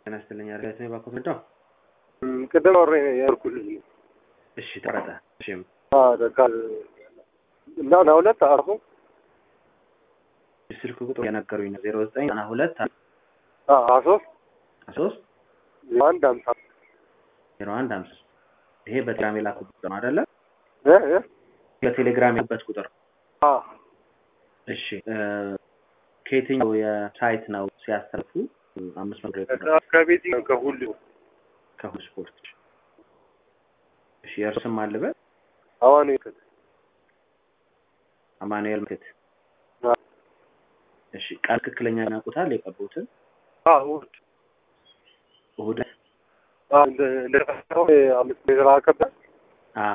ጤና ይስጥልኝ። አርጋት ነው ባኮ ምንድነው? ቅድም አውሬ ያልኩልህ እሺ ተረጠ። እሺም ደካል እና ና ሁለት አርፎ ስልክ ቁጥር የነገሩኝ ነው ዜሮ ዘጠኝ ዘጠና ሁለት ሀያ ሶስት ሶስት አንድ ሀምሳ ዜሮ አንድ ሀምሳ ይሄ በቴሌግራም የላኩት ቁጥር ነው አይደለ? እ እ በቴሌግራም የላኩበት ቁጥር አ እሺ እ ከየትኛው የሳይት ነው ሲያስተርፉ አምስት መቶ የቀረ ከቤት ከሁሉ ከሁሉ ስፖርት እሺ የእርስም አልበት አዋን ይከት አማኑኤል ምክት እሺ ቃል ትክክለኛ ያውቁታል የቀቡትን አ እሑድ እሑድ አ እንደ እንደ ተፈጠረው አምስት ሜትር አከበ አ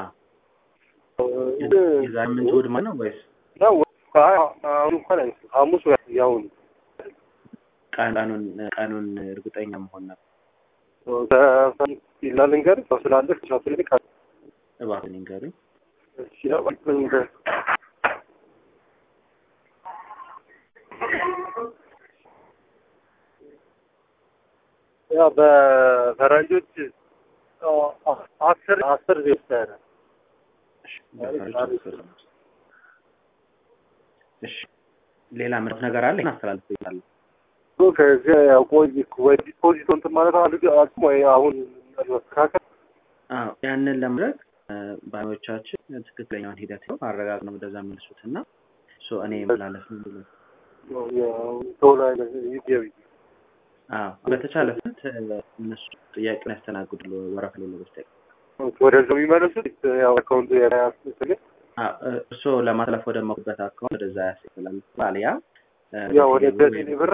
የሳምንት እሑድ ማለት ነው ወይስ ነው አይ አሁን እንኳን አይመስልም ሐሙስ ወይ ያሁን ቀኑን ቀኑን እርግጠኛ መሆን ነው ይላል እንገር ሰው ስላለ ሰው ስልክ እባክህ ንገሩኝ እሺ እባክህ ንገር ያው በፈረንጆች አስር አስር ዜስታረ እሺ ሌላ ምርት ነገር አለ እናስተላልፍ ይላል ከዚህ ያው ቆይ ወይ ዲፖዚት እንትን ማለት አልግ አቅም ወይ አሁን መስተካከል አዎ ያንን ለማድረግ ባዮቻችን ትክክለኛውን ሂደት ነው አረጋግ ነው ወደዛ መልሱት እና ሶ እኔ መላለፍ ነው ብሎ ቶሎ አይነት ይገቢ አዎ በተቻለ ፍት እነሱ ጥያቄውን ያስተናግዱ ወረፍ ላይ ለበስተቀር ወደዛው የሚመለሱት ያው አካውንቱ ያስፈልግ እርስዎ ለማትለፍ ወደ መኩበት አካውንት ወደዛ ያስፈልጋል ባልያ ያው ወደ ደሴ ብር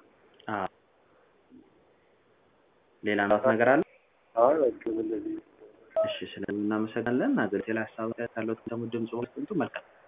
ሌላ ምራት ነገር አለ አይ በቃ እንደዚህ እሺ ስለምናመሰግናለን አገር ሌላ ሀሳብ ካለው ደግሞ ድምጽ ወስጥንቱ መልካም